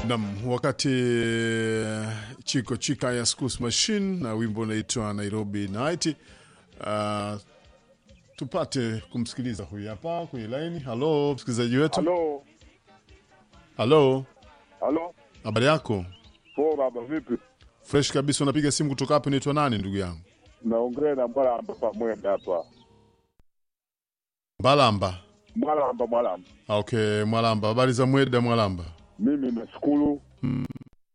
Nam, wakati Chiko Chika ya Schools Machine na wimbo unaitwa Nairobi Night. Uh, tupate kumsikiliza huyu hapa kwenye laini. Halo msikilizaji wetu. Halo, Halo, halo, habari yako? poa baba, vipi? Fresh kabisa. Unapiga simu kutoka hapo, unaitwa nani ndugu yangu? Naongea na Mwalamba Pamwenda hapa. Mbalamba. Mwalamba, Mwalamba, Ah, Okay, Mwalamba, habari za Mweda Mwalamba? mimi nashukuru Mm.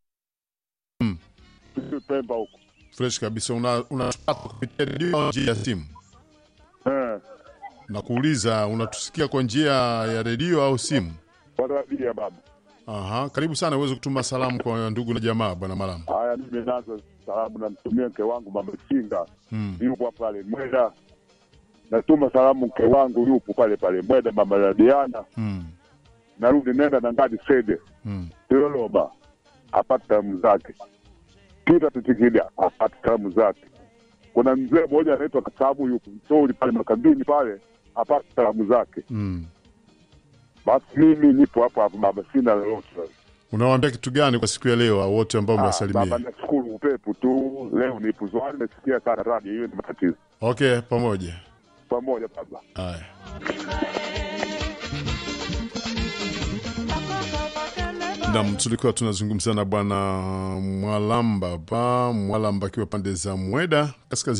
Sisi Pemba huko Fresh kabisa. Una unatupata kupitia redio au njia ya simu? eh, Nakuuliza, unatusikia kwa njia ya redio au simu? wanawadia baba. Aha, karibu sana uweze kutuma salamu kwa ndugu na jamaa bwana Malamba. Haya, mimi nazo salamu, namtumia mke wangu mama Singa, Mm. yupo pale Mweda. Natuma salamu mke wangu yupo pale pale Mweda, mama Radiana. Mm. Narudi nenda na ngadi sede Mm. Iloloba apate salamu zake, Pita Titikida apate salamu zake. Kuna mzee mmoja anaitwa Kasabu yupo Msori pale makambini pale apate salamu zake. Mm. Basi mimi nipo hapo hapo baba, sina lolote. Unawaambia kitu gani kwa siku ya leo wote ambao Ah, Baba, mnawasalimia? nashukuru upepo tu leo, nipo zwani, nasikia sana radio, hiyo ni matatizo. Okay, pamoja. Pamoja baba. Haya. Nam, tulikuwa tunazungumza na bwana Mwalamba pa Mwalamba akiwa pande za Mweda kaskazini